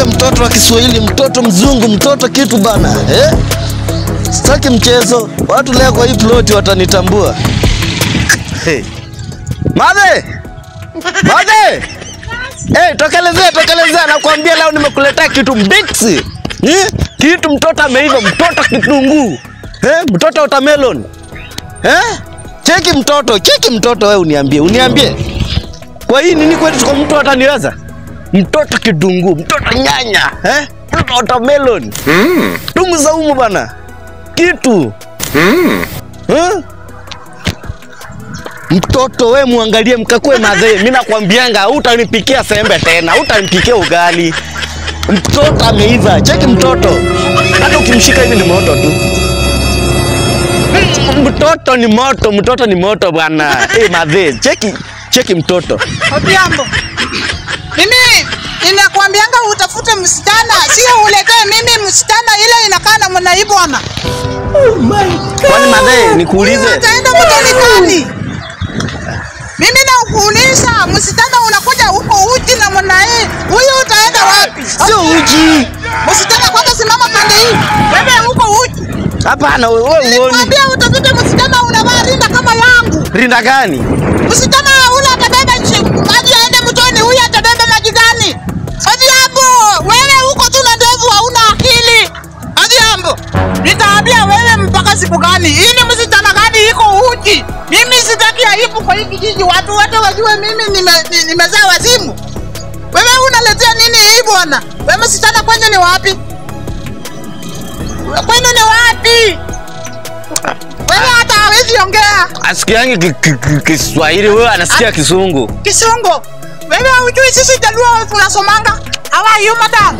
niambie mtoto wa Kiswahili, mtoto mzungu, mtoto kitu bana eh? Sitaki mchezo. Watu leo kwa hii ploti watanitambua. Hey. Madhe! Madhe! Hey, tokelezea tokelezea, nakwambia leo nimekuletea kitu mbiksi. Eh? Kitu mtoto ameiva, mtoto kitunguu. Eh? Mtoto watermelon. Eh? Cheki mtoto, cheki mtoto wewe uniambie, uniambie. Kwa hii nini kwetu kwa mtu ataniweza? Mtoto kitunguu, mtoto nyanya, eh? Mtoto watermelon. Mm. Tumu za umu bana. Kitu. Mm. Eh? Mtoto we muangalie mkakue madhee, mimi nakwambianga hutanipikia sembe tena, hutanipikia ugali. Mtoto ameiva, cheki mtoto, hata ukimshika hivi ni moto tu. Mm, Mtoto ni moto, mtoto ni moto bwana. Eh, madhee, cheki cheki mtoto. Odhiambo, mimi ninakwambianga utafute msichana, sio uletee mimi msichana ile inakaa namna hii bwana. Kwani madhee, nikuulize Utaenda mtoni gani? Mimi nakuuliza, msichana unakuja huko uji namna hii, huyu utaenda wapi? sio uji. Msichana kwanza, simama pande hii, wewe huko uji. Hapana, wewe uoni. Nikwambia utafute msichana unavaa rinda kama yangu. Rinda gani? Msichana ule atabeba nchi maji aende mtoni, huyu atabeba maji gani? Odhiambo, wewe huko tu na ndevu, hauna akili. Odhiambo, nitaambia wewe mpaka siku gani? Hii ni msichana gani iko uji? Mimi sitaki aibu kwa hii kijiji, watu wote wajue mimi nime- ni- nimezaa wazimu. Wewe unaletea nini hii bwana? Wewe msichana kwenye ni wapi? Kwenu ni wapi? Wewe hata hawezi ongea. Asikiangi ki- ki- ki- Kiswahili, wewe anasikia Kisungu. Kisungu, wewe hujui sisi Jaluo tunasomanga. How are you madam?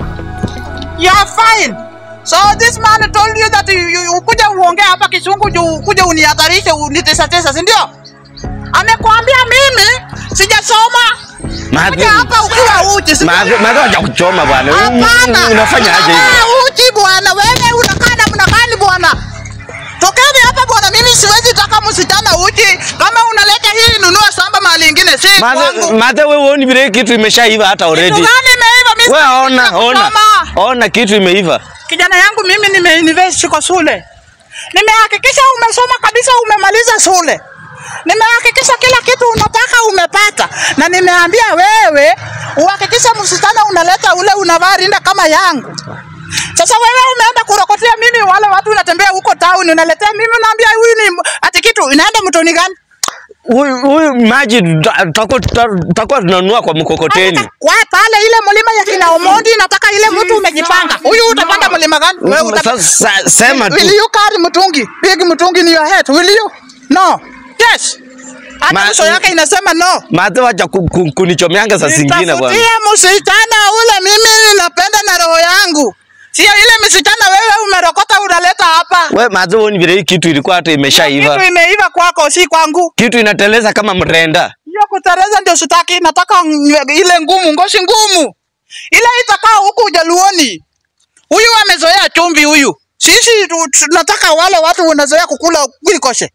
You are fine. So this man told you that you, you, ukuja uongee hapa Kisungu juu ukuje unihatarishe unitesatesa, si ndio? Amekuambia mimi sijasoma. Kuja hapa ukiwa uchi, si ndio? Madhe madhe wacha kuchoma bwana. Hapana. Unafanya aje hivi? Ah, Uchi bwana, wewe unakaa namna gani bwana? Tokeni hapa bwana, mimi siwezi taka msichana uchi. Kama unaleta hii, nunua shamba mahali ingine, si Madhe kwangu. madhe wewe uoni vile kitu imeshaiva hata Kitu already. gani imeiva? Mimi Wewe sitaki ona ona. kusoma. Ona kitu imeiva. Kijana yangu mimi nimeinvest kwa shule. Nimehakikisha umesoma kabisa, umemaliza shule. Nimehakikisha kila kitu unataka umepata, na nimeambia wewe uhakikishe msichana unaleta ule unavaa rinda kama yangu. Sasa wewe umeenda kurokotea mimi, wale watu unatembea huko town unaletea mimi, unaambia huyu ni ati kitu inaenda mtoni gani? Huyu huyu maji tuta- tutakuwa tuta- tutakuwa tunanunua kwa mkokoteni. Kwa pale ile mlima ya kina Omondi, nataka ile mtu umejipanga. Huyu utapanda mlima gani? Wewe utapanda Sasa sema Will tu. you carry mtungi? Big mtungi in your head. Will you? No. Yes. Hata Ma- uso yake inasema no. Madhe wacha ku- ku- kunichomeanga saa zingine bwana. Nitafutie msichana ule mimi ninapenda na roho yangu. Sio ile msichana wewe umerokota unaleta hapa. Wewe madhe uoni vile hii kitu ilikuwa hata Kitu imeshaiva. imeiva kwako si kwangu. Kitu inateleza kama mrenda. Hiyo kutereza ndio sitaki, nataka nywe- ile ngumu, ngoshi ngumu. Ile itakaa huku Ujaluoni. Huyu amezoea chumvi huyu. Sisi tu- tunataka wale watu wanazoea kukula kulikoshe.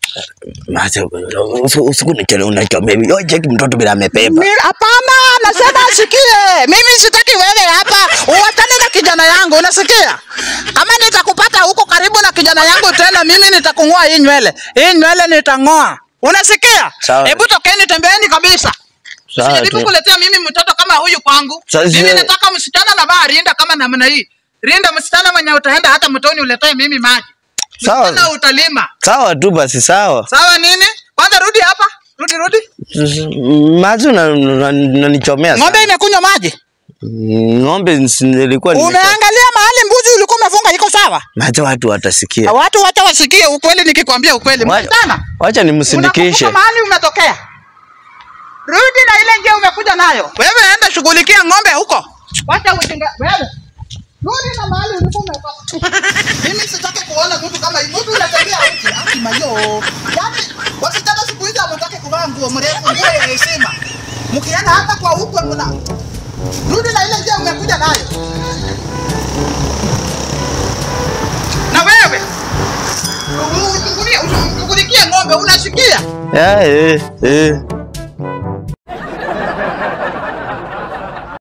Madhe usiku nichele unachomea hivi. Yo cheki mtoto bila amebeba. Mi- Hapana, nasema asikie. Mimi sitaki wewe hapa uwatane na kijana yangu, unasikia? Kama nitakupata huko karibu na kijana yangu tena, mimi nitakung'oa hii nywele. Hii nywele nitang'oa. Unasikia? Sawa. Hebu tokeni, tembeeni kabisa. Sawa Sijaribu tu. kuletea mimi mtoto kama huyu kwangu. Sasa- Mimi nataka msichana na vaa rinda kama namna hii. Rinda msichana mwenye utaenda hata mtoni uletee mimi maji. Sawa. Msichana utalima. Sawa tu basi sawa. Sawa nini? Kwanza rudi hapa. Rudi rudi. Maji unanichomea Ng'ombe sana. imekunywa maji. Ng'ombe nsi- nilikuwa nimesha- Umeangalia mahali mbuzi ulikuwa umefunga iko sawa? Maji watu watasikia. Watu wacha wasikie ukweli nikikwambia ukweli. Wa- Msichana, Wacha nimsindikishe. unakumbuka mahali umetokea. Rudi na ile njia umekuja nayo. Wewe enda shughulikia ng'ombe huko. Wacha ujinga wewe. Rudi na mahali ulikuwa umetoka. Mimi sitaki kuona mtu kama hivi. Mtu unatembea huko. Ati mayo. Yaani wasichana siku hizi hawataki kuvaa nguo mrefu, nguo ya heshima. Mkienda hata kwa huko mna Rudi na ile njia umekuja nayo. Na wewe ushughulikie ng'ombe, unasikia? Eh, eh, eh.